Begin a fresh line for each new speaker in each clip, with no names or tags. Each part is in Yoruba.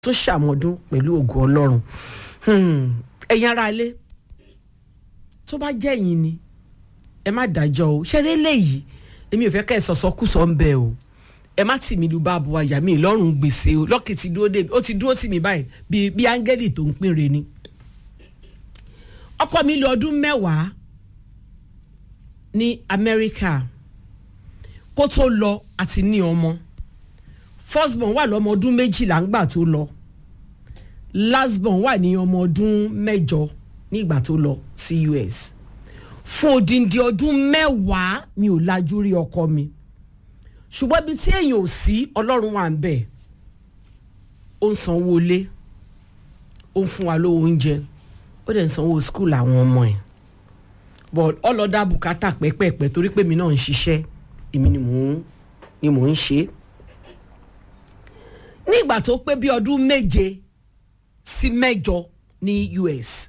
tún ṣàmọ́dún pẹ̀lú ògo ọlọ́run ẹ̀yin ará ilé tó bá jẹ́ ẹ̀yin ni ẹ má dájọ́ o ṣeré léyìí èmi ò fẹ́ kẹ́ ẹ sọ̀sọ́ kù sọ ń bẹ o ẹ má tì mí lu bá bu àyà mi lọ́rùn gbèsè o lọ́kì ti dúró dé ó ti dúró tì mí báyìí bíi bíi áńgẹ́lì tó ń pínre ni ọkọ mi lò ọdún mẹ́wàá ní Amẹ́ríkà kó tó lọ àti ní ọmọ first born wà lọ́mọ ọdún méjìlá ńgbà tó lọ last born wà ní ọmọ ọdún mẹ́jọ nígbà tó lọ sí US fún odindi ọdún mẹ́wàá mi ò lajú rí ọkọ mi ṣùgbọ́n ibi tí èèyàn ò sí ọlọ́run wà ń bẹ̀ ó ń sanwó ilé ó ń fún wa lówó oúnjẹ ó dẹ̀ ń sanwó skul àwọn ọmọ ẹ̀ but ọlọ́dà bùkátà pẹ́pẹ́pẹ́ torí pé mi náà ń ṣiṣẹ́ èmi ni mò ń ni mò ń ṣe ní ìgbà tó pé bí ọdún méje sí mẹ́jọ ní US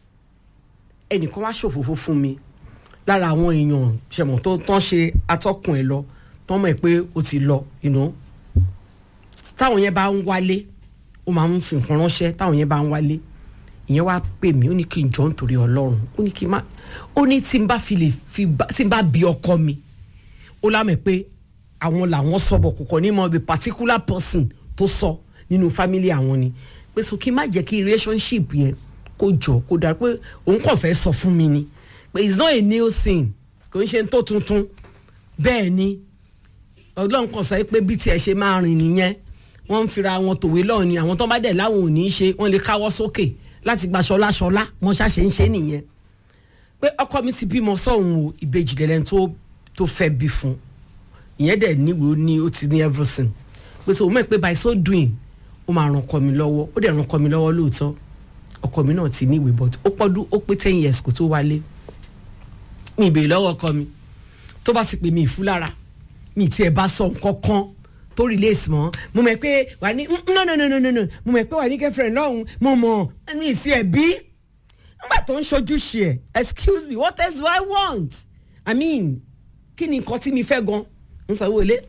ẹnìkan wá ṣòfófó fún mi lára àwọn èèyàn ṣẹ̀mọ̀ tó tán ṣe atọ́kùn ẹ̀ lọ tán mọ̀ ẹ́ pé ó ti lọ you know táwọn yẹn bá ń wálé ó máa ń fi nǹkan ránṣẹ́ táwọn yẹn bá ń wálé ìyẹn wá pè mí ó ní kí n jọ nítorí ọlọ́run ó ní kí n má ó ní tí n bá fi lè fi tí n bá bí ọkọ mi ó lámẹ̀ pé àwọn làwọn sọ̀bọ̀ kò kọ́ ní mọ̀ the particular person tó sọ nínú family àwọn ni pé so kí n má jẹ́ kí relationship yẹn kó jọ kó dára pé òun kàn fẹ́ sọ fún mi ni pé it's not a new thing kò ń ṣe tó tuntun bẹ́ẹ̀ ni ọlọ́run kan sọ pé bí tiẹ̀ ṣe máa rìn nìyẹn wọ́n ń fira wọn tòwé lọ́ọ̀ ni àwọn tó bá dẹ̀ láwọn ò ní í ṣe wọ́n lè káwọ́ sókè láti gba ṣọlá ṣọlá wọ́n ṣàṣe ń ṣe nìyẹn pé ọkọ mi ti bímọ sọ́hun o ìbejì lẹ́lẹ́ tó tó fẹ́ bí fún ìyẹn dẹ̀ níwèé ó ní ó ti ní everything pé so mọ̀ pé by so doing ó máa ràn ọkọ mi lọ́wọ́ ó dẹ̀ ràn ọkọ mi lọ́wọ́ lóòótọ́ ọkọ mi náà ti níwèé but ó pọ́dún ó pé ten years kó tó wálé mi ìbèrè lọ́wọ́ ọkọ mi tó bá sì pè mí ìfúlára mi tí ẹ bá sọ nǹkan kan tó release mọ́ mo mọ̀ pé wà ní no no no no no no mo mọ̀ pé wà ní girlfriend lọ́hùn mo mọ̀ mi ì sí ẹ̀ bí nígbà tó ń ṣojú ṣe ẹ̀ excuse me what else do I want I mean kí ni nǹkan tí mi fẹ́ gan ń sanwó ilé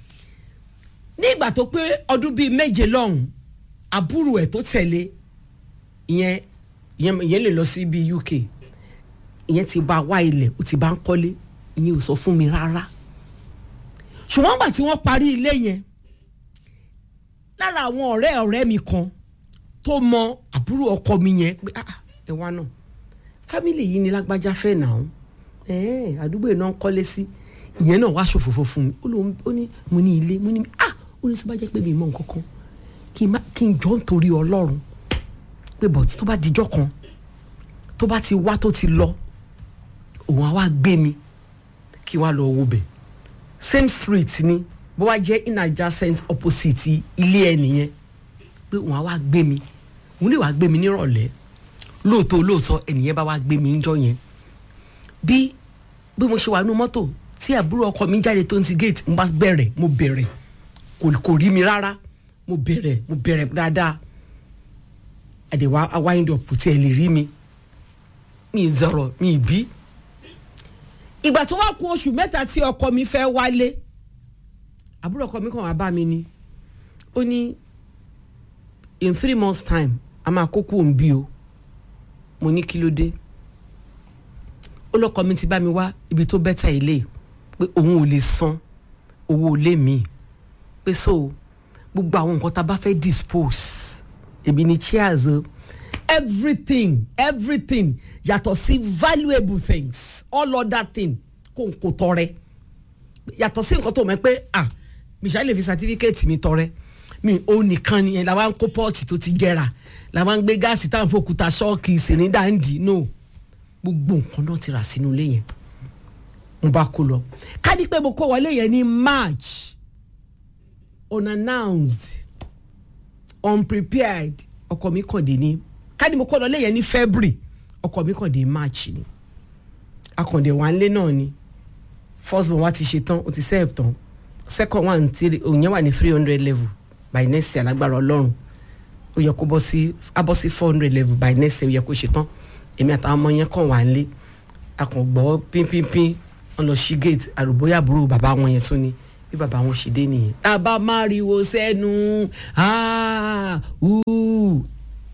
ní ìgbà tó pé ọdún bíi méje lọ́hùn àbúrò ẹ̀ tó tẹ̀lé ìyẹn ìyẹn lè lọ sí bíi UK ìyẹn ti bá wá ilẹ̀ ó ti bá ń kọ́lé ìyẹn ò sọ fún mi rárá ṣùgbọ́n gbà tí wọ́n parí ilé yẹn lára àwọn ọ̀rẹ́ ọ̀rẹ́ mi kan tó mọ àbúrò ọkọ mi yẹn pé ẹ wá náà fámìlì yìí ni lágbájá fẹ́ nà án àdúgbò yìí náà ń kọ́lé sí ìyẹn náà wá ṣòfófó fún mi ó ní mo ní ilé mo ní ah ó ní sọ bá jẹ́ pé mi mọ nǹkan kan kí n jọ nítorí ọlọ́run pé bọ̀ tó bá dijọ́ kan tó bá ti wá tó ti lọ òun á wá gbé mi kí wá lọ wo bẹ̀ same street ni bó wá jẹ́ in adjacent opposite ilé ẹ nìyẹn pé òun á wá gbé mi òun lè wá gbé mi nírọ̀lẹ́ lóòótọ́ lóòótọ́ ẹnìyẹn bá wá gbé mi níjọ́ yẹn bí bí mo ṣe wà nínú mọ́tò tí àbúrò ọkọ mi jáde tó ń ti gate mo bá bẹ̀rẹ̀ mo bẹ̀rẹ̀ kò rí mi rárá mo bẹ̀rẹ̀ mo bẹ̀rẹ̀ dáadáa àdèwà wind up tí ẹ lè rí mi mi zọrọ mi bí ìgbà tó wá kù oṣù mẹ́ta tí ọkọ mi fẹ́ wálé àbúrò ọkọ mi kàn wá bá mi ni ó ní in three months time a máa kókó òun bí o mo ní kí ló dé ó lọ́kọ mi ti bá mi wá ibi tó bẹ́tà ilé pé òun ò lè san owó ilé mi pé so gbogbo àwọn nǹkan tá a bá fẹ́ dispose èmi ni chairs o everything everything yàtọ̀ sí valuable things all other thing kò ń kò tọrẹ yàtọ̀ sí nǹkan tó mọ̀ pé ah michelle lè fi certificate mi tọrẹ mi ò nìkan nìyẹn la wá ń kó pọ́ọ̀tì tó ti jẹrà la wá ń gbé gáàsì tá à ń fòkúta ṣọ́ọ̀kì sìnìdá ń dì no gbogbo nǹkan náà ti rà sínú ilé yẹn mo bá kó lọ ká ní pé mo kó wọlé yẹn ní march unannounced unprepared ọkọ mi kàn dé ní káàdì mo kọ́ lọ léyìn ní february ọkọ mi kàn dé march ni akàndé wà nílé náà ni first one wa ti ṣe tán o ti serve tán second one ti òun yẹn wà ní three hundred level by next year alágbára ọlọ́run ó yẹ kó bọ́ sí abọ́ sí four hundred level by next year ó yẹ kó ṣe tán èmi àtàwọn ọmọ yẹn kàn wà nílé akàngbọ́ pínpínpín wọn lọ sí gate àrùbóyà àbúrò bàbá wọn yẹn tún ni bí bàbá wọn ṣe dé nìyẹn. bàbá máriwo sẹ́nu ah, uh.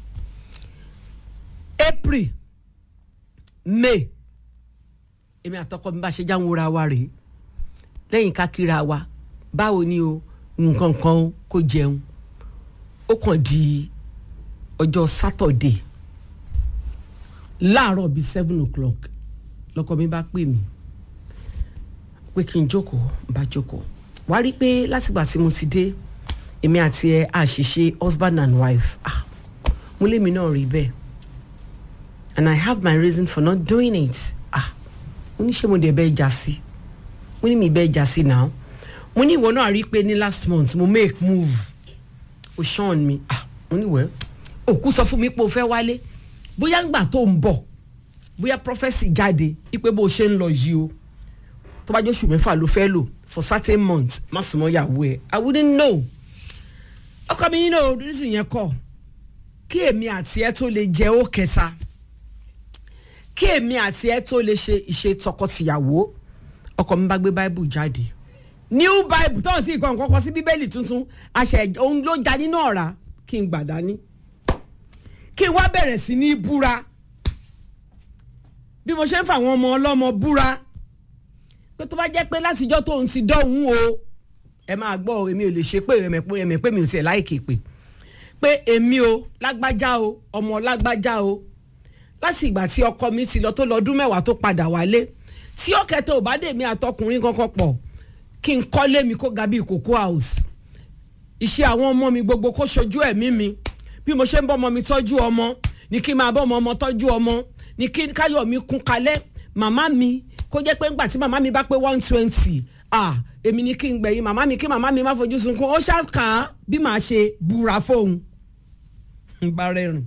april may èmi àtọkọ mi bá ṣe jáwọn ra wa rèé lẹ́yìn ká kíra wa báwo ni o nǹkan kan kó jẹun ó kàn di ọjọ́ sátọ̀dé láàárọ̀ bíi seven o'clock lọ́kọ mi bá pè mí pé kí n jókòó n bá jókòó wàá rí i pé látìgbà tí mo ti dé èmi àti ẹ àṣìṣe husband and wife ah mo lémi náà rí bẹ́ẹ̀ and I have my reason for not doing it ah mo ní ṣé mo dẹ̀ bẹ́ẹ̀ já sí mo ní mi bẹ́ẹ̀ já sí náà mo ní ìwọ náà rí i pé ní last month mo make move o ṣan mi ah mo ní wẹ́ẹ́ òkú sọ fún mi pé o fẹ́ wálé bóyá ńgbà tó ń bọ̀ bóyá prophesy jáde ipe bó o ṣe ń lọ yìí o tó bá jẹ́ oṣù mẹ́fà ló fẹ́ lò for certain months má sùn mọ́ ìyàwó ẹ̀ i wouldn't know ọkọ mi nínú oríṣi yẹn kọ kí èmi àti ẹ tó lè jẹ ó kẹta kí èmi àti ẹ tó lè ṣe ìṣe tọkọtìyàwó ọkọ mi bá gbé bible jáde new bible tó ń tí nǹkan kọ́kọ́ sí bíbélì tuntun àṣẹ òun ló já nínú ọ̀rá kí n gbà dání kí n wá bẹ̀rẹ̀ sí ní búra bí mo ṣe ń fa àwọn ọmọ ọlọ́mọ búra pé tó bá jẹ́ pé látijọ́ tóun ti dọ́hùn o ẹ máa gbọ́ èmi ò lè ṣe pé ẹ̀mẹ̀ pé mi ò tiẹ̀ láìkè pé pé èmi o lágbájá o ọmọ lágbájá o láti ìgbà tí ọkọ mi ti lọ tó lọ́dún mẹ́wàá tó padà wálé tí ọ̀kẹ́tẹ̀ ò bá dé mi àtọkùnrin kankan pọ̀ kí n kọ́lé mi kó ga bíi cocoa house iṣẹ́ àwọn ọmọ mi gbogbo kó ṣojú ẹ̀mí mi bí mo ṣe ń bọ́ ọmọ mi tọ́jú ọmọ ní kí n máa bọ́ ọmọ ọmọ tọ́jú ọmọ ní kí káyọ̀ mi kún kalẹ̀ màmá mi kó jẹ́ pé ńgbà tí màmá mi bá pé one twenty ah èmi ní kí n gbẹ̀yìn màmá mi kí màmá mi má fojú sunkún ó ṣàkà bí màá ṣe búra fóun ń bá rẹ́rìn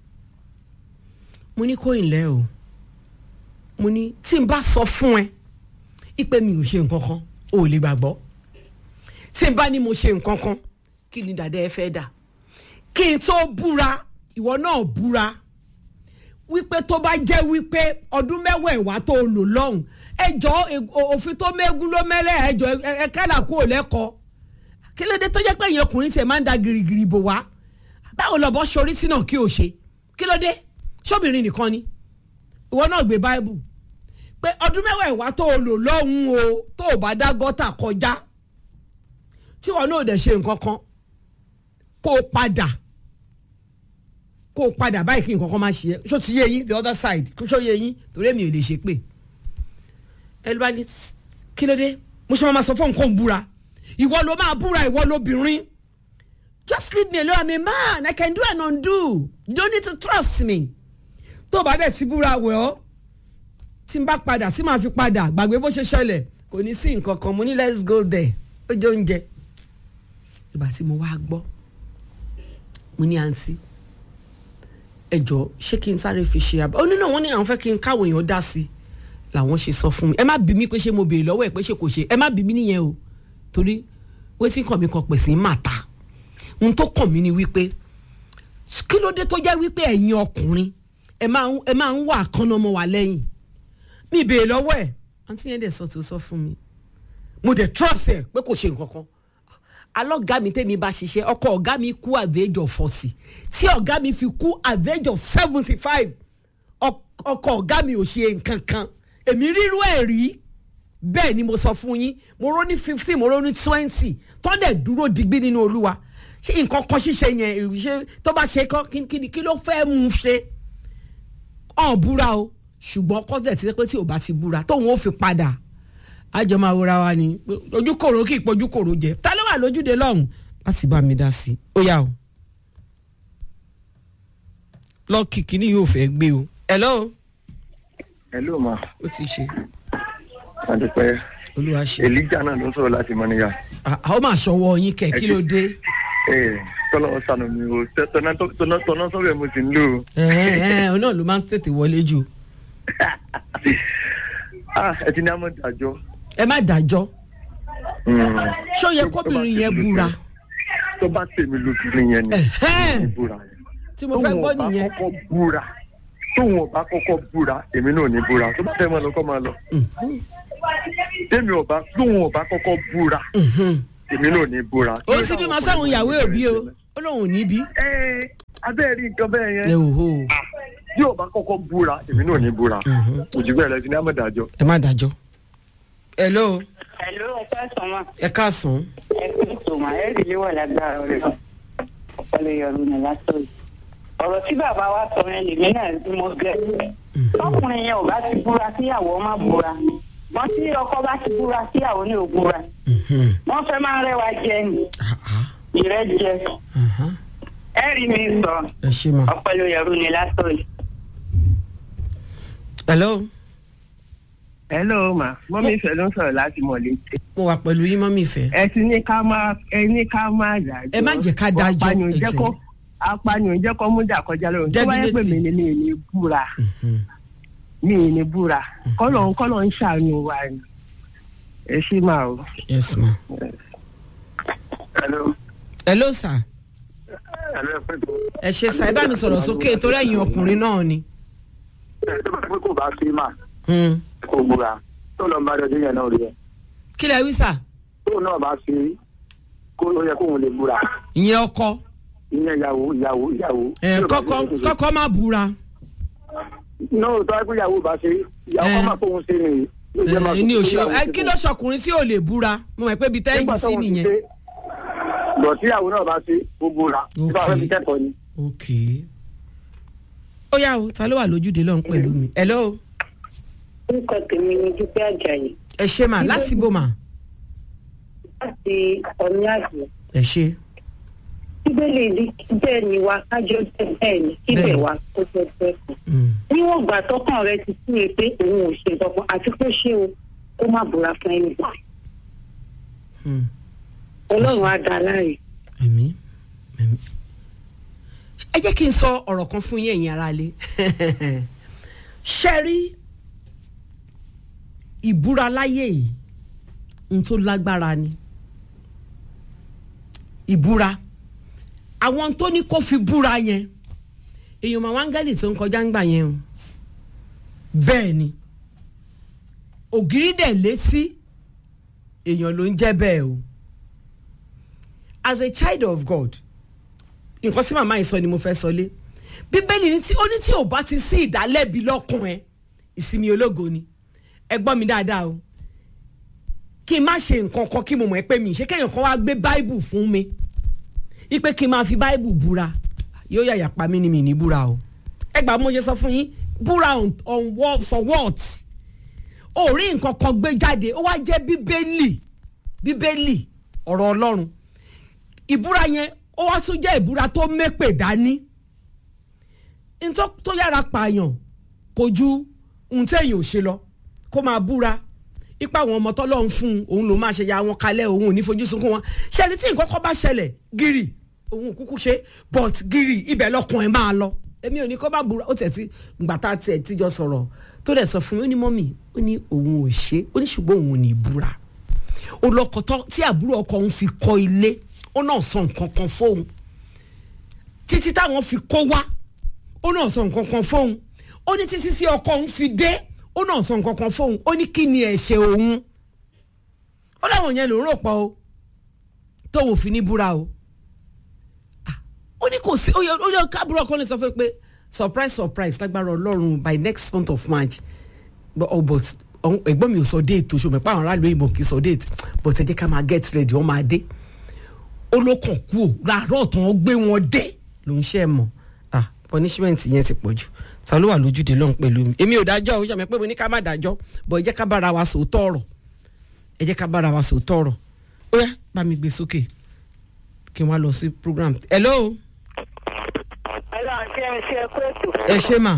mo ní kó ìlẹ́ o mo ní tí n bá sọ fún ẹ ipe mi ò ṣe nǹkan kan o ò lè gbàgbọ́ tí n bá ní mo ṣe nǹkan kan kí ni dàda ẹ fẹ́ dà kí n tó búra ìwọ náà búra wípé tó bá jẹ́ wípé ọdún mẹ́wàá ìwà tó lò lọ́hùn ẹjọ́ òfin tó mẹ́gun ló mẹ́lẹ̀ ẹjọ́ ẹ kádà kú ò lẹ́kọ̀ọ́ kí ló dé tó jẹ́ pé ìyẹn ọkùnrin tiẹ̀ máa ń da girigiri bò wá báwo lọ́bọ̀ sori tí náà kí o ṣe kí ló dé sóbìnrin nìkan ni ìwọ náà gbé báíbù pé ọdún mẹ́wàá ìwà tó lò lọ́hùn o tó o bá dá gọ́tà kọjá tí wọn náà dẹ̀ ṣe nǹkan kan kó o padà kó o padà báyìí kí nǹkan kan máa ṣe é ṣó ti yé yín the other side ṣó yé yín torí èmi ò lè ṣe pé ẹ ló bá ní kí ló dé mo ṣe máa sọ fún nǹkan búra ìwọ ló máa búra ìwọ lóbìnrin just leave me alone i'm a man i can do and undo you don't need to trust me tó o bá dẹ̀ ti búra wẹ̀ ọ́ tí n bá padà tí màá fi padà gbàgbé bó ṣe ṣẹlẹ̀ kò ní sí nǹkan kan mo ní let's go there ó jẹ oúnjẹ ìgbà tí mo wá gbọ́ mo ní àǹtí ẹ jọ ṣé kí n sáré fi ṣe àbá ó nínú wọn ní àwọn fẹ́ kí n káwọn èèyàn dá sí i làwọn ṣe sọ fún mi ẹ má bí mi pé ṣé mo béèrè lọ́wọ́ ẹ̀ pé ṣé kò ṣe ẹ má bí mi nìyẹn o torí wẹ́sí kàn mí kan pè sí màtá ohun tó kàn mí ni wípé kí ló dé tó jẹ́ wípé ẹ̀yin ọkùnrin ẹ máa ń ẹ máa ń wà kánná mọ́ wa lẹ́yìn mi béèrè lọ́wọ́ ẹ̀ àǹtí yẹn dẹ̀ sọ tó sọ fún mi mo dẹ̀ trust ẹ̀ pé kò ṣe nǹkan kan alọ́gá mi tẹ́mi bá ṣiṣẹ́ ọkọ ọ̀gá mi kú at the age of forty tí ọ̀gá mi fi kú at the age of seventy five ọkọ ọ̀gá mi ò ṣe nǹkan kan èmi rírú ẹ̀ rí bẹ́ẹ̀ ni mo sọ fún yín mo rò ní fifteen mo rò ní twenty tọ́ndẹ̀ dúró digbí nínú olúwa ṣé nǹkan kan ṣíṣe yẹn ṣe tó bá ṣe kọ́ kí ló fẹ́ mú un ṣe ọ̀n búra o ṣùgbọ́n kọ́ńtẹ̀ ti pé tí ò bá ti búra tóun ó fi padà àjọ máa wúra wa ni ojú kòrò kì í pojú kòrò jẹ ta ló wà lójúde lọ́hùn láti bá mi dá sí i ó yá o lọ́ọ̀kì kìíní yóò fẹ́ gbé o. hello.
hello ma.
ó ti ṣe.
adúpẹ́
olúwa ṣe.
elijah náà ló ń sọ̀rọ̀ láti mọ́níyà.
àwọn máa ṣọwọ́ yín kẹ̀ kí ló dé.
ee tọ́lọ́ sànù mi o tọ́nà tọ́nà sọ́bẹ̀ mo sì ń lò.
ẹ ẹ ọ náà ló máa ń tètè wọlé jù.
ẹ ti ní àmọ́ ìdájọ́.
ẹ má dájọ́ ṣó yẹ kóbìnrin yẹn búra.
tó bá tèmi lóbìnrin yẹn ni
Ẹ̀hẹ́n.
búra yẹn.
tí mo fẹ́ gbọ́ nìyẹn.
tóun ọba kọ́kọ́ búra tóun ọba kọ́kọ́ búra èmi náà ò ní búra tó bá fẹ́ máa lọ kọ́ máa lọ. tèmi ọba lóun ọba kọ́kọ́ búra èmi náà ní búra.
ó sì bímọ sáwọn ìyàwó òbí o ó lóun ò ní bí.
ẹ abẹ́rẹ́ rí nǹkan bẹ́ẹ̀
ẹ
yẹn
ò hó
bí ọba kọ́kọ́ búra èmi náà ní búra òjì bẹ́ẹ̀ lẹ́sìn ní amọ̀dájọ́.
ẹ má dájọ́. hello
Hello, ẹ káàsán ma.
ẹ káàsán.
Ẹ kú ìtòmọ̀ ẹ rí ilé wà lágbára rẹ̀ náà. Ọ̀pọ̀lọ̀ yọrù ní lásán yìí. Ọ̀rọ̀ tí bàbá wa sọ yẹn lèmi náà bí mo gẹ̀. Ọkùnrin yẹn ò bá ti búra kíyàwó má búra. Wọ́n tí ọkọ bá ti búra kíyàwó ní ò búra. Wọ́n fẹ́ máa ń rẹwà jẹ ni. Ìrẹ́jẹ. Ẹ rí mi sọ.
ẹ ṣe mà.
Ọ̀pọ̀lọ̀ yọrù ní lásán yìí.
hello
hello ma mọ́mí ìfẹ́ ló ń sọ̀rọ̀ láti mọ̀lẹ́tẹ̀.
mo wà pẹ̀lú yín mọ́mí ìfẹ́.
ẹ ti ní ká má ẹ ní ká má dájọ́.
Ẹ má jẹ́ ká dájọ́,
apànìyàn
ẹ
jẹ́
jọ̀ọ́.
kó apànìyàn jẹ́ kó mú dà kọjá lọ́rùn. tó bá yẹ pé mi
Definitely.
ni mi ni búra mi ni búra kọ́lọ̀ ń kọ́lọ̀ ń ṣàánú wa ni. ẹ ṣí máa o.
yes ma.
hello
hello sir
hello ẹ pẹ́ tó.
ẹ ṣe sá ẹ bá mi sọ̀rọ̀ sókè torí ẹ̀yin ọkùnrin náà ni.
ẹ tó bá pẹ́ kó bá sí mà
Hmm.
kó búra tó lọ ń bá dọdún yẹn náà rí ẹ
kí lẹ wí sà
tóun náà bá sí kó ó yẹ kóun lè búra
ìyẹn ọkọ
ìyẹn ìyàwó ìyàwó ìyàwó.
ẹ kọ́kọ́ kọ́kọ́ má búra
náà tó wáyé pé ìyàwó bá ṣe ìyàwó
Eh.
kọ́ máa kóun ṣe nìyí. Yóò jẹ́ máa
ẹ ní
sọ pé
òṣè
ìyàwó
ẹ
ṣe
kí
fún
ló
un.
ṣọkùnrin tí ò lè búra mo mọ̀ pé ibi tẹ́yìn
Nígbà
sí
táwọn ti
nìyẹn.
ṣe, bọ̀ tí ìyàwó náà bá ṣe gbogbo ra nígbà wọn fi kẹ́kọ̀ọ́ ni.
ok ó yá o ta ló wà lójúde lọ́hùn pẹ̀lú mi hello
Orúkọ tèmi ni Dúpẹ́ Àjàyí.
ẹ ṣe mà lásìbò mà
Láti ọ̀ní àgbẹ̀.
ẹ ṣe
bíbélì ní bẹ́ẹ̀ ni wa kájọ jẹ́ bẹ́ẹ̀ ni kíbẹ̀
Bẹ́ẹ̀.
wa kó jẹ́ bẹ́ẹ̀ kan.
Mm.
níwọ̀n ìgbà tọkàn rẹ ti sí e pé òun ò ṣe kankan àti pé ṣé o kó má búra fún ẹni gbà.
Mm.
ọlọ́run á dá láre.
ẹ̀mí ẹ̀mí. ẹ jẹ́ kí n sọ ọ̀rọ̀ kan fún yín ẹ̀yin aráalé ṣe rí ìbúra láyé yìí n tó lágbára ni ìbúra àwọn tó ní kó fi búra yẹn èèyàn màá wáńgẹ́lì tó ń kọjá ń gbà yẹn o bẹ́ẹ̀ ni ògiri dẹ̀ létí èèyàn ló ń jẹ́ bẹ́ẹ̀ o as a child of God nǹkan tí màmá yìí sọ ni mo fẹ́ sọ lé bíbélì ní tí ó ní tí ò bá ti sí ìdálẹ́bi lọ́kàn ẹ ìsinmi ológo ni ẹ gbọ́ mi dáadáa o kí n má ṣe nǹkan kan kí mo mọ̀ ẹ́ pé mi ṣé kéèyàn kan wá gbé báìbù fún mi ipe kí n máa fi báìbù búra yóò yàyà pa mí ni mi ní búra o ẹ gbà mo ṣe sọ fún yín búra on, on what, for what ó rí nǹkan kan gbé jáde ó wá jẹ́ bíbélì bíbélì ọ̀rọ̀ ọlọ́run ìbúra yẹn ó wá tún jẹ́ ìbúra tó mépè dání ntọ́ tó yára pààyàn kò ju ohun téèyàn ò ṣe lọ kó máa búra ipa àwọn ọmọ tọ́lọ́ ń fún un òun ló máa ṣe ya wọn kalẹ̀ òun ò ní fojú sunkún wọn ṣẹ́ni tí nǹkan kan bá ṣẹlẹ̀ gírì òun ò kúkú ṣe but gírì ibẹ̀ lọ́kùn ẹ̀ máa lọ èmi ò ní kó bá búra ó tẹ̀ sí ìgbà tá a tiẹ̀ tíjọ sọ̀rọ̀ tó dẹ̀ sọ fún mi ó ní mọ́mì ó ní òun ò ṣe ó ní ṣùgbọ́n òun ò ní búra olọkọtọ tí àbúrò ọkọ òun fi kọ́ ilé ó náà sọ nǹkan kan fóun títí táwọn fi kó wá ó náà sọ nǹkan kan fóun ó ní títí sí ọkọ òun fi dé ó náà sọ nǹkan kan fóun ó ní kí ni ẹ̀ṣẹ̀ òun ó láwọn yẹn ló ń rò pọ̀ o tóun ò fi ní búra o Ah, ó ní kò sí ó yẹ ó yẹ káàbúrò ọkọ lè sọ fún mi pé surprise surprise lágbára ọlọ́run by next month of march but oh, but ọ̀hún, ẹ̀gbọ́n mi ò sọ déètì oṣù mẹ́pà àwọn aráàlú ìmọ̀ kì í sọ déètì but ẹ jẹ́ ká máa get ready wọ́n máa dé ó ló kàn kú ò láàárọ̀ tó wọ́n gbé wọn dé ló ń ṣe é mọ̀ ah punishment yẹn ti pọ̀ jù ta ló wà lójúde lọ́hùn pẹ̀lú mi èmi ò dájọ́ ó ṣàmì pé mo ní ká má dájọ́ but ẹ jẹ́ ká bára wa sòótọ́ ọ̀rọ̀ ẹ jẹ́ ká bára wa sòótọ́ ọ̀rọ̀ ó yá bá mi gbé sókè kí n wá lọ sí program hello
ọlọ́run ṣe é ṣe kó ètò
ẹ ṣe mà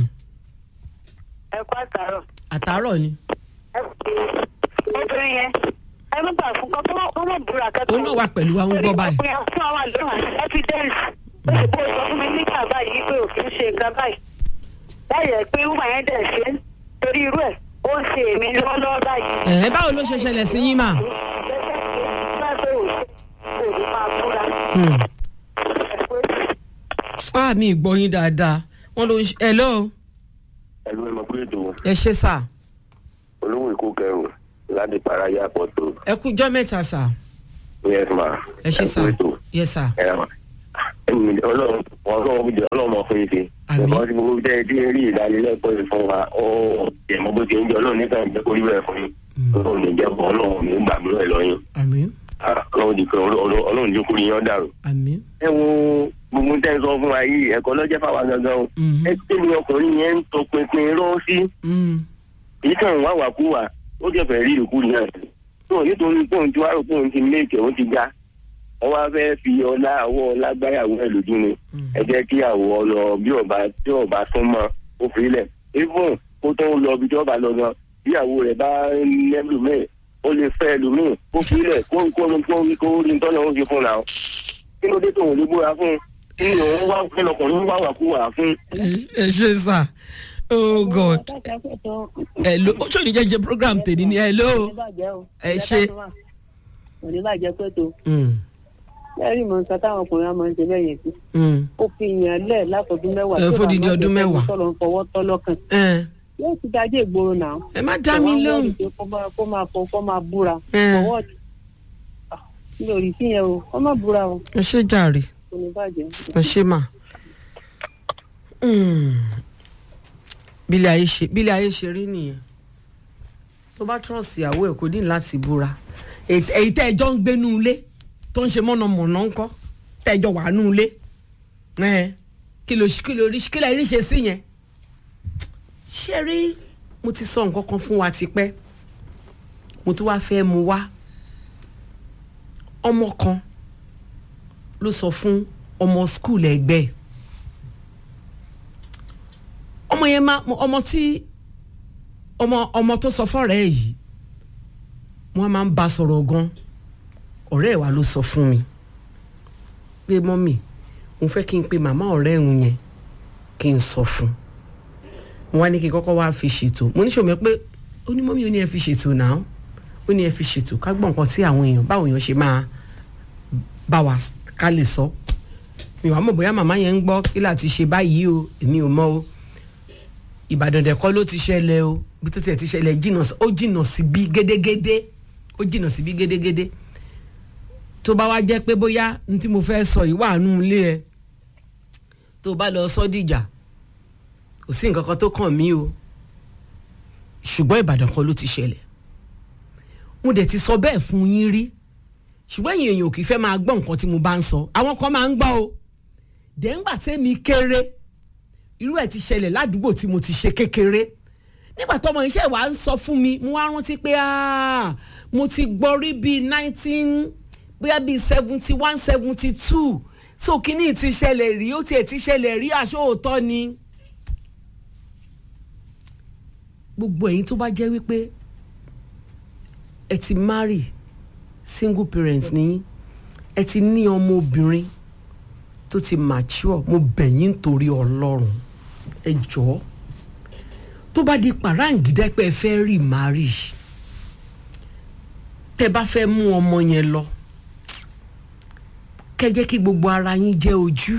ẹ kó àtàrọ̀
àtàárọ̀ ni
ẹ fi obìnrin yẹn ẹ má gbà fún kọ́ kọ́ mọ̀ búra kẹ́kọ̀ọ́.
Òun náà wà pẹ̀lú wa, ń gbọ́ báyìí.
Torí ọkùnrin fún àwọn àlọ́ evidence ó sì bó sọ fún mi nígbà báyìí pé òfin ṣe nǹkan báyìí láyẹ̀ pé wúmà yẹn dẹ̀ ṣe é torí irú ẹ̀ ó ń ṣe èmi lọ́wọ́lọ́wọ́ báyìí.
ẹ̀ báwo ló ṣe ṣẹlẹ̀ sí yín mà. Hmm. ah mi gbọ́ yín dáadáa wọ́n ló ń ṣe hello
ẹ̀rù ẹ̀ mọ̀ pé ètò
ẹ ṣe sà
olówó èkó kẹrù
láti paraya pọ̀tò
ẹ kú jọ́ mẹ́ta sà
yes ma.
ẹ ṣe sà
kú ètò.
yes sà
ẹ ma ẹ̀yin ọlọ́run ọlọ́run jẹ ọlọ́run mọ̀ fún ife.
Àmín.
nǹkan tí gbogbo jẹ́ tí ń rí ìdánilẹ́kọ̀ọ́ yìí fún wa ó jẹ̀mọ́ bó ti ń jẹ ọlọ́run nígbà ìjẹ́ kórìí bẹ́ẹ̀ fún yín. ọlọ́run ní jẹ́ bọ́ ọlọ́run ní gbàgbọ́ ẹ̀ lọ́yìn.
àmín
ọlọ́run di kan ọlọ́run di kórìí yín dàrú.
àmín
ẹ wo gbogbo tẹ́ ń sọ fún wa yìí ẹ̀kọ́ lọ́jẹ́ fáwa gangan o.
Mhm.
ẹ tẹ́lẹ̀ ọkùnrin yẹn ń tọpinpin rọ́ sí
Mm.
èyí kàn wá wà kú wa ó jẹ́ fẹ́ rí ìrìkú náà tó nítorí pé òun ti wá rò pé òun ti méèkì òun ti ga wọ́n wá fẹ́ fi ọlá àwọ̀ lágbáyàwó ẹ̀ lójú ni ẹ jẹ́ kí àwọ̀ ọlọ bí ọba tí ọba tún mọ ó fi lẹ̀ even kó tó ń lọ ibi tí ọba lọ gan bí àwọ̀ rẹ̀ bá lẹ́lù míì ó lè fẹ́ ẹlòmíì kó fi lẹ̀ kó kó kó kó rí tọ́nà ó fi fún la kí ló dé tó òun lè búra fún kí ni òun wá fún ọkùnrin wá wà kú wà fún
ẹ ṣe sà oh god hello ó ṣòní jẹjẹ program tèmi ni hello ẹ ṣe.
òní bàjẹ́ pé tó
Mm.
lẹ́rìí mọ̀ nǹkan táwọn ọkùnrin á máa ń ṣe lẹ́yìn sí
Mm.
ó fi yàn lẹ̀ látọdún mẹ́wàá
Ẹ, fódìdí ọdún mẹ́wàá.
tọ́lọ̀ ń fọwọ́ tọ́ lọ́kàn
ẹ
yóò ti dájé ìgboro náà
ẹ má dá mi lóhùn
kó máa kó máa fọ kó máa búra
Ẹ.
fọwọ́ mi ò rí sí yẹn o kó má búra o
ẹ ṣe jàre
kò ní bàjẹ́.
ẹ ṣe mà. Mm. bílẹ̀ ayé ṣe bílẹ̀ ayé ṣe rí nìyẹn tó bá trọ́ọ̀sì ìyàwó ẹ̀ kò ní láti búra Èt- èyí tẹ́ ẹjọ́ ń gbé nú ilé tó ń ṣe mọ̀nàmọ̀nà ńkọ́ tẹ́ ẹjọ́ wà nú ilé ẹ̀ kí ló kí ló rí kí lè rí ṣe sí yẹn ṣé rí mo ti sọ nǹkan kan fún wa tipẹ́ mo tún wá fẹ́ mu wá ọmọ kan ló sọ fún ọmọ skul ẹgbẹ́ ẹ̀. ọmọ yẹn máa ọmọ tí ọmọ ọmọ tó sọ fọ́rẹ́ ẹ̀ yìí wọ́n máa ń bá sọ̀rọ̀ gan ọ̀rẹ́ ẹ̀ wa ló sọ fún mi pé mọ́mì mo fẹ́ kí n pe màmá ọ̀rẹ́ òun yẹn kí n sọ fún mo wá ní kí n kọ́kọ́ wá fi ṣètò mo ní sọ̀mọ́ pé ó ní mọ́mì ó ní ẹ fi ṣètò náà ó ní ẹ fi ṣètò ká gbọ́ nǹkan tí àwọn èèyàn báwọn èèyàn ṣe máa bá wa ká lè sọ mi wàá mọ̀ bóyá màmá yẹn ń gbọ́ kí láti ṣe báyìí o èmi ò mọ̀ o ìbàdàn dẹ̀kọ́ ló ti ṣẹlẹ̀ o bí tó tiẹ̀ ti ṣẹlẹ̀ jìnnà sí- ó jìnnà sí bí gédégédé ó jìnnà sí bí gédégédé tó bá wá jẹ́ pé bóyá n tí mo fẹ́ sọ yìí wà nù ilé ẹ tó bá lọ sọ dìjà kò sí nǹkan kan tó kàn mí o ṣùgbọ́n ìbàdàn kan ló ti ṣẹlẹ̀ mo dẹ̀ ti sọ bẹ́ẹ̀ fún yín rí ṣùgbọ́n ẹ̀yin èèyàn ò kì í fẹ́ máa gbọ́ nǹkan tí mo bá ń sọ àwọn kan máa ń gbọ́ o dẹ́ngbà tẹ́mi kéré irú ẹ̀ ti ṣẹlẹ̀ ládùúgbò tí mo ti ṣe kékeré nígbà tọmọ iṣẹ́ wa ń sọ fún mi mo wá rántí pé ah, mo ti gbọ́ rí bíi nineteen bóyá bíi seventy one seventy two so kínní ti ṣẹlẹ̀ rí ó tiẹ̀ ti ṣẹlẹ̀ rí aṣọ òótọ́ ni gbogbo ẹ̀yin tó bá jẹ́ wípé ẹ ti marry single parents ní ẹ ti ní ọmọ obìnrin tó ti mature mo bẹ̀ yín torí ọlọ́run ẹ jọ̀ọ́ tó bá di pàráǹgídẹ́ pé ẹ fẹ́ rí marry tẹ bá fẹ́ mú ọmọ yẹn lọ kẹ́ jẹ́ kí gbogbo ara yín jẹ́ ojú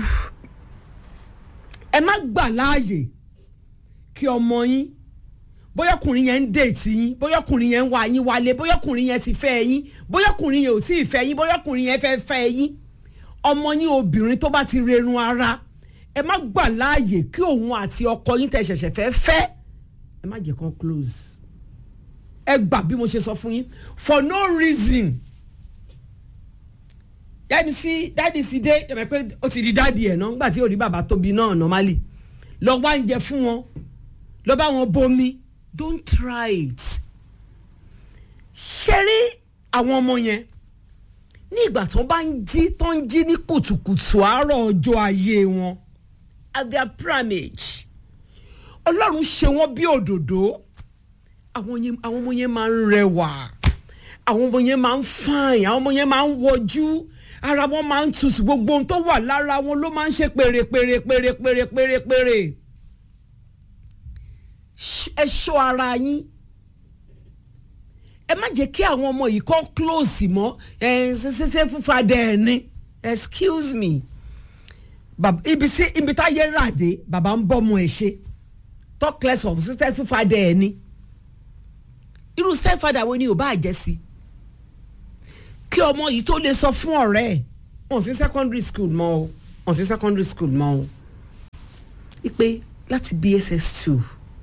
ẹ má gbà láàyè kí ọmọ yín bóyá ọkùnrin yẹn ń déètì yín bóyá ọkùnrin yẹn ń wá yín wálé bóyá ọkùnrin yẹn ti fẹ́ yín bóyá ọkùnrin yẹn ò tí ì fẹ́ yín bóyá ọkùnrin yẹn fẹ́ fẹ́ yín ọmọ yín obìnrin tó bá ti rerun ara ẹ má gbà láàyè kí òun àti ọkọ yín tẹ́ ṣẹ̀ṣẹ̀ fẹ́ fẹ́ ẹ má jẹ́ kán close ẹ gbà bí mo ṣe sọ fún yín for no reason yẹ́nì sí dáàdì sí dé ẹ mọ̀ pé ó ti di dáàdì ẹ̀ náà nígbà tí ò rí bàbá tóbi náà normally lọ wá ń jẹ fún wọn lọ bá wọn bomi don't try it ṣe rí àwọn ọmọ yẹn ní ìgbà tó bá ń jí tó ń jí ní kùtùkùtù àárọ̀ ọjọ́ ayé wọn at their primage ọlọ́run ṣe wọ́n bí òdòdó àwọn yẹn- àwọn ọmọ yẹn máa ń rẹwà àwọn ọmọ yẹn máa ń fine àwọn ọmọ yẹn máa ń wọjú ara wọn máa ń tutù gbogbo ohun tó wà lára wọn ló máa ń ṣe pèrè pèrè pèrè pèrè pèrè pèrè Ṣ- ẹ ṣọ́ ara yín ẹ má jẹ́ kí àwọn ọmọ yìí kọ́ close mọ́ ẹ ṣẹṣẹṣẹ fúnfa dẹ̀ ẹ̀ ni excuse me Bab- ibi sí ibi táyé rà dé bàbá ń bọ́ ọmọ ẹ̀ ṣe talk less of ṣẹṣẹ fúnfa dẹ̀ ẹ̀ ni irú stepfather wo ni ò bá jẹ́ sí kí ọmọ yìí tó lè sọ fún ọ̀rẹ́ ẹ̀ wọ́n sí secondary school mọ́ o wọ́n sí secondary school mọ́ o ipe láti bss two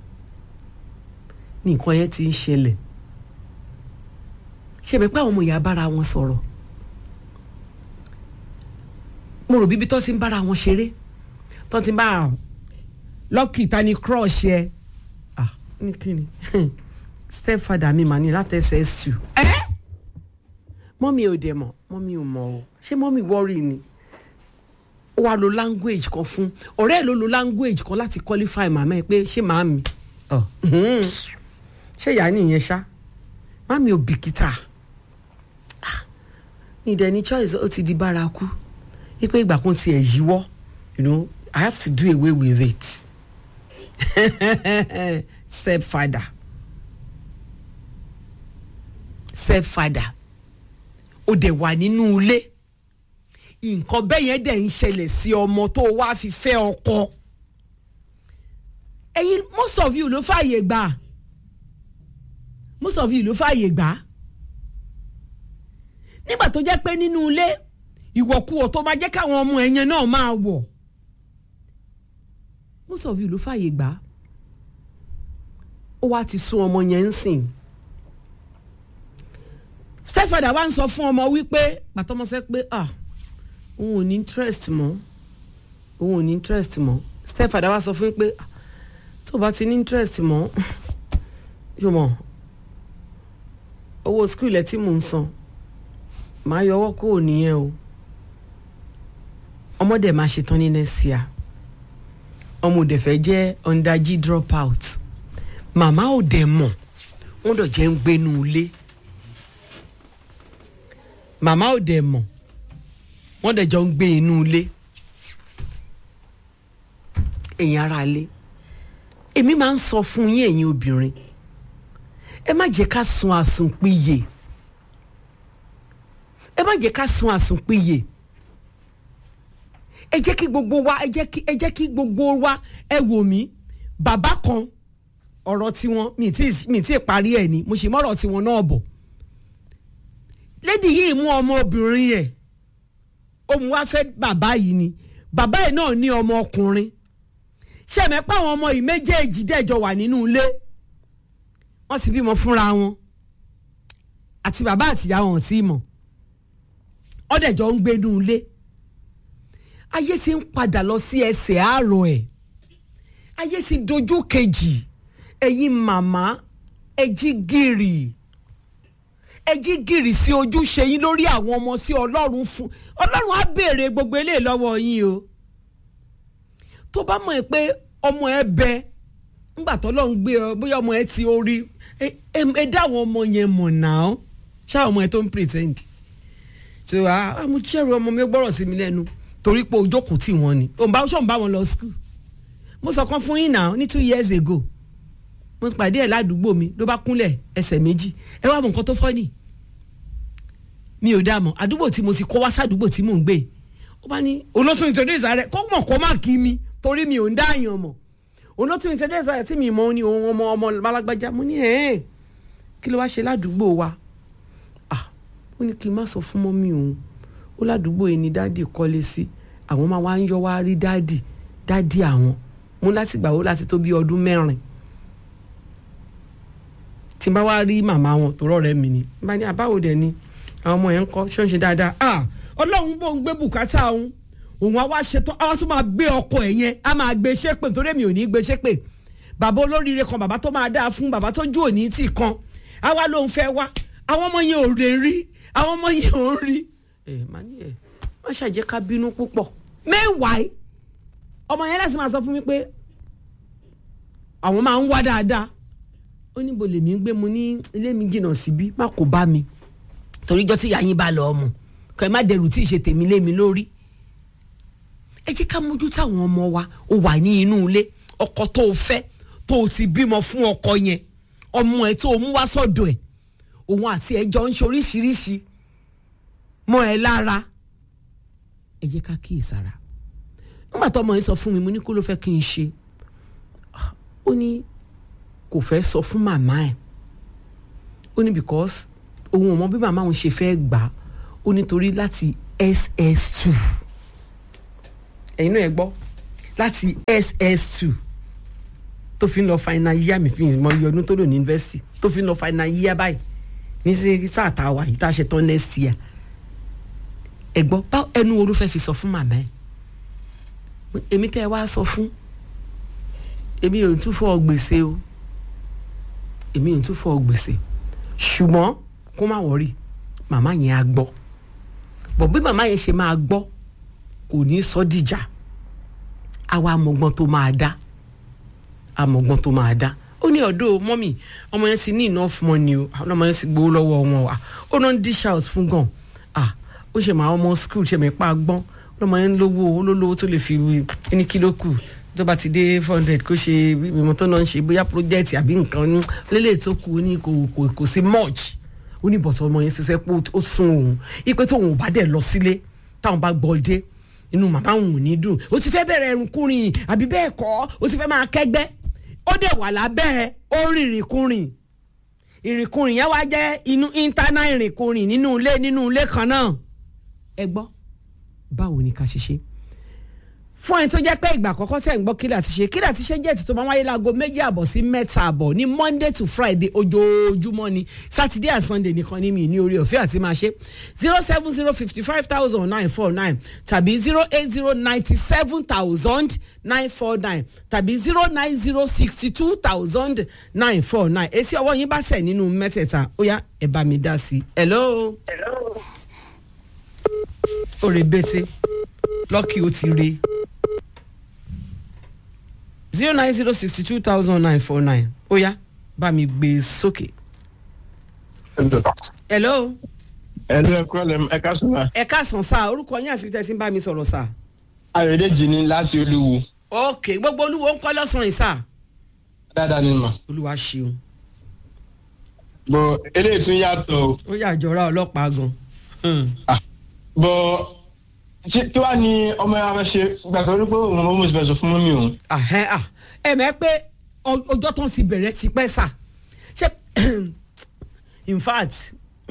ní nǹkan yẹn ti ń ṣẹlẹ̀ ṣebẹ̀ pé àwọn ọmọ ìyá bára wọn sọ̀rọ̀ mo rò bíbí tó ti ń bára wọn ṣeré tó ti ń bá lọ́kì ta ni crush yẹ ah ní kíni stepfather mi mà ní láti ss2 ẹ́ mọ́mí ò dẹ̀ mọ̀ mọ́mí ò mọ̀ o ṣé mọ́mí worry ni ó wá lo language kan fún ọ̀rẹ́ ẹ̀ ló lo language kan láti qualify màmá ẹ̀ pé ṣé màámi ọ̀ ṣé ìyá nìyẹn ṣá màámi ò bìkítà ìdẹ̀ ní choice ó ti di bárakú wípé ìgbà kan tiẹ̀ yíwọ́ you know I have to do away with it stepfather stepfather ó dẹ̀ wà nínú ilé nǹkan bẹ́ẹ̀ yẹn dẹ̀ ń ṣẹlẹ̀ sí ọmọ tó wá fi fẹ́ ọkọ ẹ̀yin most of you ló fààyè gbà most of you ló fààyè gbà nígbà tó jẹ́ pé nínú ilé ìwọ̀kuwọ̀ tó máa jẹ́ káwọn ọmọ ẹ̀yẹn náà máa wọ̀ most of you ló fààyè gbà ó wá ti sún ọmọ yẹn ń sìn stepfather wa ń sọ fún ọmọ wípé pàtọ́mọsẹ́ pé ah òun ò ní interest mọ́ òun ò ní interest mọ́ stepfather wa sọ fún pé ah, tó o bá ti ní interest mọ́ yóò mọ̀ owó school ẹ̀ tí mò ń san màá yọwọ́ kúrò nìyẹn o ọmọdé máa ṣetán ní next year ọmọ òde fẹ́ jẹ́ underg drop out màmá òde mọ̀ wọ́n dọ̀ jẹ́ ń gbénu ilé màmá òde mọ̀ wọ́n dẹ̀ jọ ń gbé inú ilé ẹ̀yin ara ilé èmi máa ń sọ fún yín ẹ̀yin obìnrin ẹ má jẹ́ ká sun àsùnpìyè ẹ má jẹ́ ká sun àsùnpìyè ẹ jẹ́ kí gbogbo wa ẹ jẹ́ kí ẹ jẹ́ kí gbogbo wa ẹ wò mí bàbá kan ọ̀rọ̀ tiwọn mi tí mi tí parí ẹ̀ ni mo sì mọ̀rọ̀ tiwọn náà bọ̀ lédi yìí mú ọmọbìnrin yẹn òun wá fẹ́ bàbá yìí ni bàbá yìí náà ní ọmọ ọkùnrin ṣẹ̀mẹ́ pé àwọn ọmọ yìí méjèèjì dẹ̀jọ wà nínú ilé wọ́n sì bímọ fúnra wọn àti bàbá àtìyá wọn sí mọ̀ wọ́n dẹ̀jọ ń gbénú ilé ayé ti ń padà lọ sí ẹsẹ̀ àárọ̀ ẹ̀ ayé ti dojú kejì ẹ̀yin màmá ẹ jí gìrì ẹ jí gìrì sí ojúṣe yín lórí àwọn ọmọ sí ọlọ́run fún ọlọ́run á béèrè gbogbo eléyìí lọ́wọ́ yín o tó bá mọ̀ ẹ́ pé ọmọ ẹ bẹ ńgbà tó lọ́n gbé ọ bóyá ọmọ ẹ ti orí ẹ dá àwọn ọmọ yẹn mọ̀ náà ṣá ọmọ ẹ tó ń pretend so àmúchẹ́rù ọmọ mi gbọ́rọ̀ sí mi lẹ́nu torí pé ojókòó tí wọ́n ni òun bá ṣọ́n bá wọn lọ school mo sọ kan fún yín náà ní two years ago mo pàdé ẹ̀ ládùúgbò mi ló bá kúnlẹ̀ ẹsẹ̀ méjì ẹ wá mọ nǹkan tó fọ́ ni mi ò dá mọ̀ àdúgbò tí mo ti kọ́ wá sádùúgbò tí mò ń gbé ó bá ní olótú nítorí ìsàrẹ̀ kó mọ̀ kó má kí mi torí mi ò ń dá àyàn mọ̀ olótú nítorí ìsàrẹ̀ tí mi mọ̀ ní ohun ọmọ ọmọ alágbájá mo ní ẹ̀ẹ́n kí ló wá ṣe ládùúgbò wa ah ó ní kí n má sọ fún mọ́mí òun ó ládùúgbò yìí ni dáàdì kọ́lé sí àwọn máa wá ń yọ wá rí dáàdì dáàdì àwọn mú láti gbà ó láti tó bí ọdún mẹ́rin tí n bá wá rí màmá wọn tó rọrẹ mi ni n bá ní àbáwò dẹ ni àwọn ọmọ yẹn ń kọ ṣé ń ṣe dáadáa ah ọlọ́run bò ń gbé bùkátà òun òun á wá ṣetán á wá tún máa gbé ọkọ ẹ̀ yẹn á máa gbé ṣépè nítorí èmi ò ní gbé ṣépè bàbá olóríire kan bàbá tó máa dáa fún bàbá tó jú òní tì kan á wá lóun fẹ́ wá àwọn ọmọ yẹn ò rè rí àwọn ọmọ yẹn ò rí ẹ má ní ẹ má ṣàjẹ́ ká bínú púpọ̀ mẹ́wàá ọmọ yẹn láti máa sọ fún mi pé àwọn máa ń wá dáadáa ó ní bo lèmi ń gbé mu ní ilé mi jìnnà síbí má kó bá mi toríjọ́ tí ìyá yín bá lọ ọmọ kọ́ ẹ má dẹrù tí ì ṣe tèmi lé mi lórí ẹ jẹ́ ká mójú táwọn ọmọ wa ó wà ní inú ilé ọkọ tó o fẹ́ tó o ti bímọ fún ọkọ yẹn ọmọ ẹ tó o mú wá sọ́dọ̀ ẹ̀ òun àti ẹjọ́ ń ṣe oríṣiríṣi mọ́ ẹ lára ẹ jẹ́ ká kíyèsára nígbà tó ọmọ yẹn sọ fún mi mo ní kó ló fẹ́ kí n ṣe ó ní kò fẹ́ sọ fún màmá ẹ̀ ó ní because òun ò mọ bí màmá òun ṣe fẹ́ gbà á ó nítorí láti ss2 ẹ̀yin náà ẹ gbọ́ láti ss2 tó fi ń lọ final year mi fi mọ iye ọdún tó lò ní university tó fi ń lọ final year báyìí ní sí sáà tá a wà yìí tá a ṣe tán next year ẹ gbọ́ bá ẹnu orú fẹ́ fi sọ fún màmá ẹ̀ èmi tẹ́ ẹ wá sọ fún èmi ò tún fọ gbèsè o èmi ò tún fọ gbèsè ṣùgbọ́n kó má wọrí màmá yẹn á gbọ́ bọ̀ bí màmá yẹn ṣe máa gbọ́ kò ní sọ dìjà àwa amọ̀gbọ́n tó máa dá amọ̀gbọ́n tó máa dá ó ní ọ̀dọ́ mọ́mì ọmọ yẹn ti ní enough money o àwọn ọmọ yẹn ti gbowó lọ́wọ́ wọn wa ó náà ń dish out fún gan ah ó ṣe máa ọmọ school ṣe mẹ́pà gbọ́n ọmọ yẹn ń lówó ó lólówó tó lè fi ẹni kí ló kù tó bá ti dé four hundred kó ṣe mímọ tó náà ń ṣe bóyá project àbí nǹkan ní lélẹ̀ tó kù ó ní kò kò kò sí much ó ní bọ̀tọ̀ ọmọ yẹn ṣiṣẹ́ pé ó sún òun ipe tóun ò bá dẹ̀ lọ sílé táwọn bá gbọ́ dé inú màmá òun ò ní dùn ó ti fẹ́ bẹ̀rẹ̀ ẹ̀rùnkúrin àbí bẹ́ẹ̀ kọ́ ó ti fẹ́ máa kẹ́gbẹ́ ó dẹ̀ wà lábẹ́ ó rìnrìnkúrin ìrìnkúrin yẹn wá jẹ́ inú íńtánà ìrìnkúrin nínú ilé nínú ilé kan náà ẹ gbọ́ báwo ni ká ṣe ṣe fún ẹni tó jẹ́ pé ìgbà àkọ́kọ́ tẹ̀ ń gbọ́ kílà ti ṣe kílà ti ṣe jẹ́ ètò tó máa wáyé láago méjì àbọ̀ sí mẹ́ta àbọ̀ ní monday to friday ojoojúmọ́ ni saturday and sunday nìkan ní mi ní orí ọ̀fẹ́ àti máa ṣe zero seven zero fifty five thousand nine four nine tàbí zero eight zero ninety seven thousand nine four nine tàbí zero nine zero sixty two thousand nine four nine èsì ọwọ́ yín bá sẹ̀ nínú mẹ́tẹ̀ẹ̀ta ó yá ẹ̀ bá mi dá sí i hello. ó re bẹ́sẹ̀ lọ́kì ó ti re zero nine zero sixty two thousand nine four nine ó yá bá mi gbé e sókè. hello.
ẹ̀lú ẹ̀kọ́ lẹ̀ ẹ̀ka sọ̀rọ̀.
ẹ káàsán sá orúkọ yín àti tẹ̀sí ń bá mi sọ̀rọ̀ sá.
ayọ̀dèjì ni láti olúwo.
ok gbogbo olúwo ń kọ́ lọ́sàn-án yìí sá.
dáadáa ni mà.
olúwa ṣeun.
bọ̀ eléyìí tún yàtọ̀ o.
ó yà jọra ọlọ́pàá gan.
bọ̀ ṣé kí wàá ní ọmọ yàrá fẹ́ ṣe gbàtọ́ orí pé òun ọmọ mi ti fẹ́ sọ fún mọ́mí òun.
àhẹ́ à ẹ mẹ́ pé ọ- ọjọ́ tó ń ti bẹ̀rẹ̀ ti pẹ́ sà ṣé in fact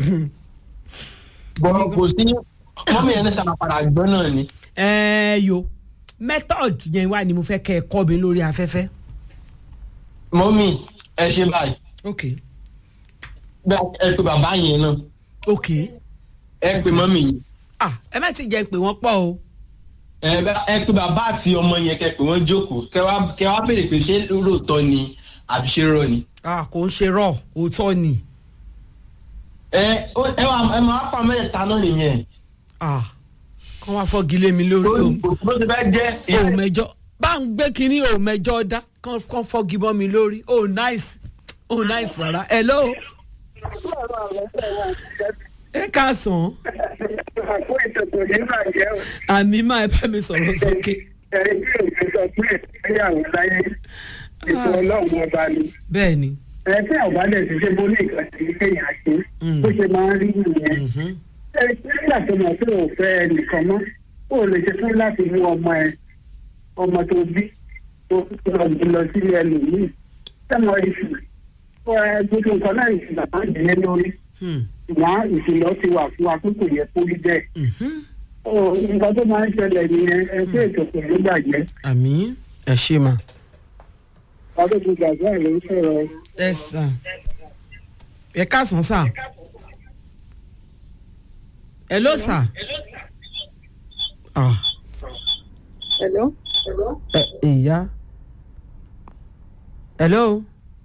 bọ̀ kò sí mọ́mí yẹn ní sábà padà gbọ́ náà ni.
ẹ yo method yẹn wà ní mo fẹ́ kẹ́ ẹ kọ́ mi lórí afẹ́fẹ́.
mọ́mí ẹ ṣe báyìí
ok
bẹ́ẹ̀ ẹ pe bàbá yẹn náà
ok
ẹ pe mọ́mí yẹn
ah ẹ má ti jẹ́ pé wọ́n pọ̀ o.
ẹ bá- ẹ pe bàbá àti ọmọ yẹn kẹ pé wọ́n jókòó kẹ wá kẹ wá béèrè pé ṣé lóòótọ́ ni àbí ṣé rọ ni.
ah kò ń ṣe rọ òótọ́ ni
ẹ ó- ẹ wà ẹ máa pa mẹ́tẹ̀ẹ̀ta náà nìyẹn.
ah kàn wá fọ́gi lé mi lórí o.
bó ti fẹ́ jẹ́
o mẹjọ bá ń gbé kínní o mẹjọ dá kàn kàn fọ́gi bọ́ mi lórí o nice o nice rárá hello ẹ káàsán
àpò ìtòkò ní bàjẹ́ o.
àmì máa ẹ bá mi sọ̀rọ̀ sókè
ẹni tí òun sọ pé ìgbéyàwó láyé ètò ọlọ́run ọba ni.
bẹ́ẹ̀ ni
ẹ tí àwọn bá dẹ̀ ti ṣe bó ní nǹkan tí kéèyàn ṣe
Mm.
bó ṣe máa ń rí nìyẹn.
Mhm.
ẹ nígbà tó mọ̀ pé ò fẹ́ ẹnìkan mọ́ ó lè ṣe fún láti mú ọmọ ẹ ọmọ tó bí tó lọ gbé lọ sí ẹlòmíì sẹ́mọ ìṣù ẹ gbogbo nǹkan náà ìṣù bàbá ìdílé lórí
Hmm.
ṣùgbọ́n ìṣìlọ́ ti wà fún wa pé kò yẹ kó rí bẹ́ẹ̀.
Mhm.
Ó, nǹkan tó máa ń ṣẹlẹ̀ nìyẹn ẹ pé ètò kò ní bàjẹ́
àmì ẹ ṣe mà
ọdún tó gbàgbọ́ ẹ̀ ló ń sọ̀rọ̀
ẹ sàn ẹ káàsán sà hello sà ah
hello.
ẹ ìyá hello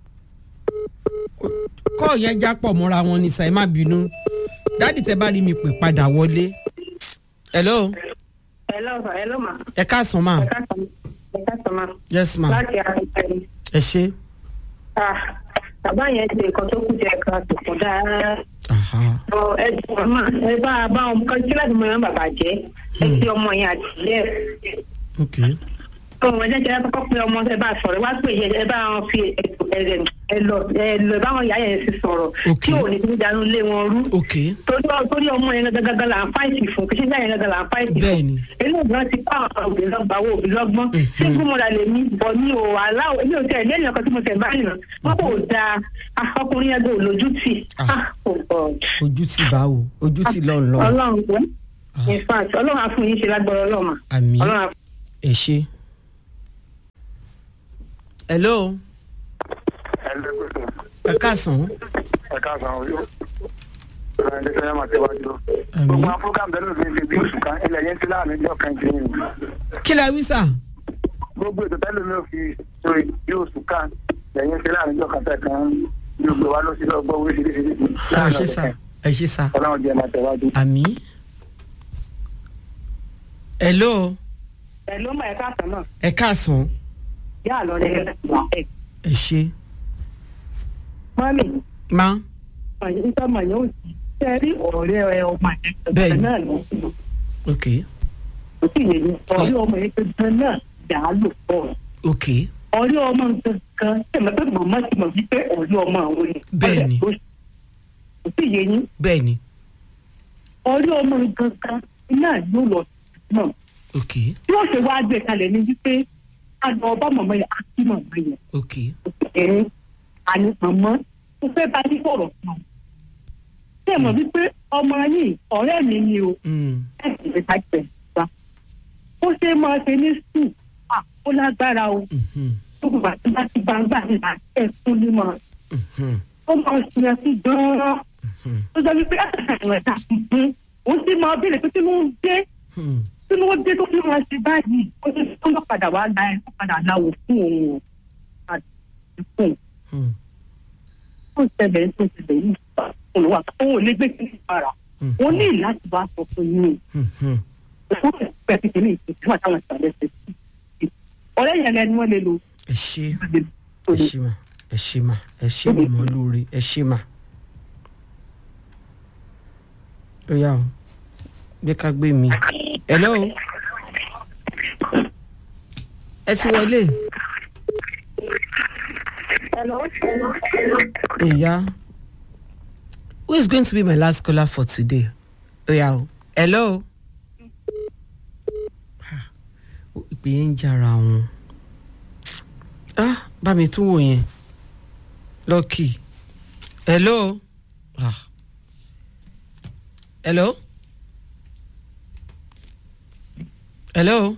kọ́ yẹn já pọ̀ mọ́ra wọn ní sà ẹ má bínú dáàdì tẹ bá rí mi pè padà wọlé hello
hello hello ma
ẹ káàsán mà
ẹ káàsán ẹ káàsán ma
yes ma
láti àkókò yìí
ẹ ṣe
ah bàbá yẹn ṣe nǹkan tó kù jẹ kan tó kù dáa
aha
ọ ẹ jọ ma ẹ bá a bá ọmọ kan kí láti mọ yẹn bàbá jẹ ẹ ti ọmọ yẹn àti ilé ẹ
ok
ọmọ ẹ̀jẹ̀ jẹ́ kọ́kọ́ pé ọmọ ẹ bá sọ̀rọ̀ wá pé ẹ bá wọn fi ètò ẹ̀rẹ̀ ẹ lọ ẹ lọ báwọn ìyá yẹn ti sọ̀rọ̀
Ok.
tí ò ní kí jánu lé wọn rú
ok
torí torí ọmọ yẹn gàgàgà là ń fáìtì fún kí ṣíṣe yẹn gàgà là ń fáìtì fún
Bẹ́ẹ̀ni.
eléyìí náà ti kọ́ àwọn òbí lọ́gbà wo òbí lọ́gbọ́n ṣé gbọ́mọdà lè ní bọ̀ ní o aláwọ̀ èmi ò tẹ̀ lẹ́yìn ọkọ tí mo tẹ̀ báyìí nà wọ́n kò da ah, ọkùnrin yẹn gbé olójútì
Ah.
ah, oh God.
ojú ti bá o ojú ti lọ́n lọ́n
ọlọ́run pẹ́ in fact ọlọ́run á fún yín ṣe lágbára ọlọ́run
àmì
ọlọ́run á
ẹ ṣe. hello ẹ káàsán
ẹ káàsán o yóò ẹ ṣe máa tẹwájú.
Àmín.
gbogbo àwọn program bẹ́ẹ̀ ló fi ṣe bí oṣù kan ilẹ̀ yẹn ti láàrin ìjọ kan ti yìn.
kí la wí sà.
gbogbo ètò tẹ́lẹ̀ mi ò fi sórí bí oṣù kan ilẹ̀ yẹn ti láàrin ìjọ kan tẹ̀ kan yóò gbé wa lọ sí lọ́gbọ́ oríṣiríṣi.
ẹ ṣe sà ẹ ṣe sà
ọlọ́run jẹ́ máa tẹ̀wájú.
àmì. hello
ẹ ló mọ ẹ̀ka àtàn náà
ẹ káàsán
yá àlọ́ rẹ̀ wà ẹ̀.
ẹ ṣe.
mọ́mì
má
nígbà mọ̀ yóò ṣe rí ọ̀rẹ́ ẹ ọmọ ẹ̀
Bẹ́ẹ̀ni.
náà lọ
ok
kò sí ìyẹn ní ọ̀rẹ́ ọmọ yẹn gangan náà yà á lò pọ̀
ok
ọ̀rẹ́ ọmọ gangan tẹ̀mọ́ pé màmá ti mọ̀ wípé ọ̀rẹ́ ọmọ àwọn ni
Bẹ́ẹ̀ni.
kò sí ìyẹn ní
bẹ́ẹ̀ ni
ọ̀rẹ́ ọmọ gangan náà yóò lọ náà
ok
tí wọ́n ṣe wá gbé kalẹ̀ ní wípé àgbà ọba màmá yẹn á kí màmá yẹn
ok
ẹ̀rín àní màmá mo fẹ́ bá yín sọ̀rọ̀ kan ṣé ẹ mọ̀ wípé ọmọ yìí ọ̀rẹ́ mi ni o
mm.
ẹ̀sìn ìta jẹ̀ wá ó ṣe máa ṣe ní sùn à ó lágbára o
mhm,
gbogbo àti bá ti gbangba nígbà ẹ̀kún ní mọ̀
mhm,
ó máa ṣe ẹ sí gan-an
mhm,
ó sọ wípé ẹ̀sìn ẹ̀dá tuntun ó sì máa béèrè pé kí ló ń dé
mhm.
kí ló dé tó fi máa ṣe báyìí ó ní kó lọ́ padà wá la ẹ̀ kó padà láwò fún òun o àti fún un
mhm.
ó ṣẹlẹ̀ tó ṣẹlẹ̀ yìí olùwà òun ò lè gbé kí ní ìpara wọn ní láti bá sọ fún yín
Mhm.
o fún ìpẹ́ kékeré ìpínlẹ̀ àtàwọn ìsàlẹ̀ ṣe sí ọ̀rẹ́ yẹn lẹni wọ́n lè lo
ẹ ṣe ẹ ṣe mà ẹ ṣe mà ẹ ṣe mà mọ́ lóore ẹ ṣe mà. ó yá o gbé ká gbé mi. hello ẹ ti wọlé ìyá who is going to be my last caller for today ó yá o hello Ah, ìpè yẹn ń jára wọn ah bá mi tún wò yẹn lọ́kì hello ah hello hello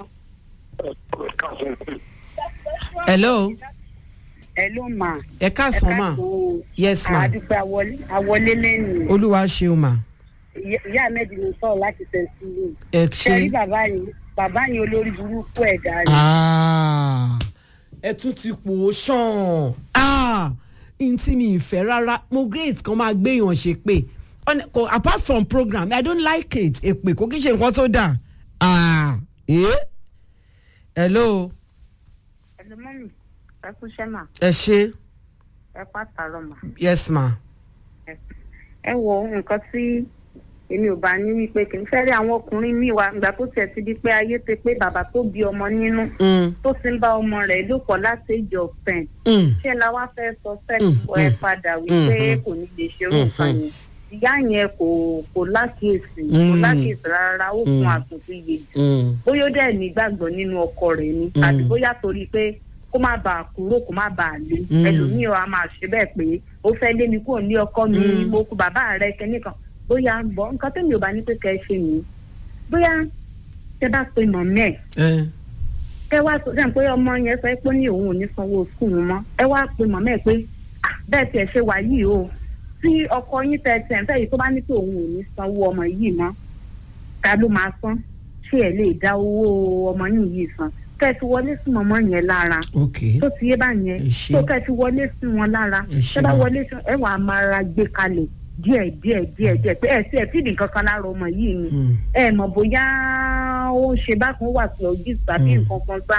hello
ẹ ló mà.
ẹ káàsán mà yes ma
àdúpẹ́ àwọlé lẹ́nu.
olúwa ṣeun mà
ìyá mẹ́jì ló sọ̀rọ̀ láti tẹ̀síwò.
ẹ
ṣe rí
ṣe
bàbá yìí bàbá yìí olórí burúkú ẹ̀dá ni.
Ah, ẹ tún ti pò ó ṣàn Ah, n tí mi ìfẹ́ rárá mo great kan máa gbéyàn ṣe pé Ọ̀nà- kò- apart from program i don't like it èpè kò kí ṣe nǹkan tó dà Ah, eh? hello
ẹ̀lú mọ́mì ẹ kú iṣẹ́ mà
ẹ ṣe
ẹ pàtàkì mà.
yes ma
ẹ wo nǹkan tí èmi ò bá ní wípé kì í fẹ́ rí àwọn ọkùnrin míì wá ìgbà tó tiẹ̀ ti di pé ayé ti pé bàbá tó bí ọmọ nínú
Mm,
tó ti ń bá ọmọ rẹ̀ lò pọ̀ láti ìjọ ten
mm,
ṣé la wá fẹ́ sọ
Mm,
fẹ́ẹ́ ẹ
mm.
padà wípé
Mhm.
kò ní lè ṣerú nǹkan
Mhm.
yẹn ìyá yẹn kò kò lákìyèsí kò
Mm.
lákìyèsí rárá ó fún
Mm.
àtúntò iye jù
mm,
bóyá ó dẹ̀ nígbàgbọ́ nínú ọkọ rẹ̀ ni
Mm.
àti bóyá torí pé kó má bàa kúrò kó má bàa lé
Mm.
ẹlòmíì á máa ṣe bẹ́ẹ̀ pé ó fẹ́ lé mi kúrò ní ọkọ mi
Mm.
mo kú bàbá rẹ̀ kẹ́nìkan bóyá ń bọ̀ nǹkan tẹ́mi ò bá ní pé kẹ́ ẹ ṣe nìyí bóyá tẹ bá pe mọ̀mí ẹ̀
ẹ
ẹ wá sọ sẹ́yìn pé ọmọ yẹn sọ pé ní òun ò ní sanwó skul mọ́ ẹ wá pe mọ̀mọ́ ẹ̀ pé "Ah, bẹ́ẹ̀ tiẹ̀ ṣe wà yìí o tí ọkọ yín tẹ tẹ̀ ń fẹ́ yìí tó bá ní pé òun ò ní sanwó ọmọ yìí mọ́ ta ló máa san ṣé ẹ lè dá owó ọmọ yìí yìí san kẹ́ ẹ fi wọlé sí mọ̀mọ́ yẹn lára
ok
tó ti yé báyẹn
Ẹ ṣé.
tó kẹ́ ẹ fi wọlé sí wọn lára
Ẹ ṣé
tẹ́ bá
ma.
wọlé sí ẹ wàá máa ra gbé kalẹ̀ díẹ̀ díẹ̀ díẹ̀ díẹ̀ pé ẹ sí ẹ fìdí nǹkan kan lára ọmọ yìí ni
Mm,
ẹ mọ̀ bóyá ó ń ṣe bákan ó wà sí ọjí tàbí
Mm.
nǹkan kan sá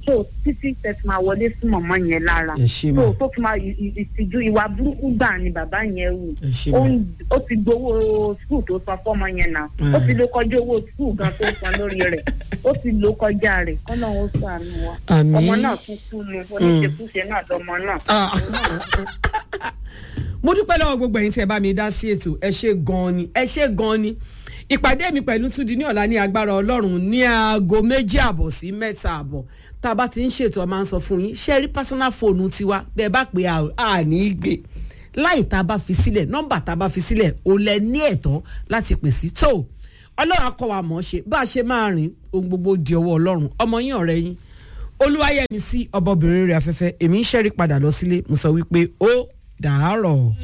so títí tẹ̀sí máa wọlé sí mọ̀mọ́ yẹn lára
Ẹ ṣé mà.
so tó fi máa ì- ì- ìtìjú ìwà burúkú gbà ni bàbá yẹn wù
Ẹ ṣé
ó
mà.
ń- ó ti gbowó skul tó san fọ́mọ yẹn náà ó ti ló kọjá owó skul gan tó san lórí rẹ̀ ó ti ló kọjá rẹ̀ kọ́nà ó sànù wa
Àmín.
ọmọ náà tún kú nu oníṣekúṣe náà lọmọ náà.
Ah. mo dúpẹ́ lọ́wọ́ gbogbo ẹ̀yin tí ẹ bá mi dá sí ètò ẹ ṣe gan-an ni ẹ ṣe gan-an ni ìpàdé mi pẹ̀lú túndí ní ọ̀la ní agbára ọlọ́run ní aago méjì àbọ̀ sí mẹ́ta àbọ̀ tá a bá ti ń ṣètò ọ máa ń sọ fún yín ṣé ẹ rí personal phone tiwa bẹ́ẹ̀ bá pè á à ní í gbé láì tá a bá fi sílẹ̀ nọ́mbà tá a bá fi sílẹ̀ ò lẹ ní ẹ̀tọ́ láti pè sí tó ọlọ́run akọ wa mọ̀ ọ́ ṣe bá a ṣe máa rìn ohun gbogbo di ọwọ́ ọlọ́run ọmọ yín ọ̀rẹ́ yín olúwayẹmí sí ọbọbìnrin rẹ̀ afẹ́fẹ́ èmi ń ṣẹ́rí padà lọ sílé mo sọ wípé ó dàárọ̀.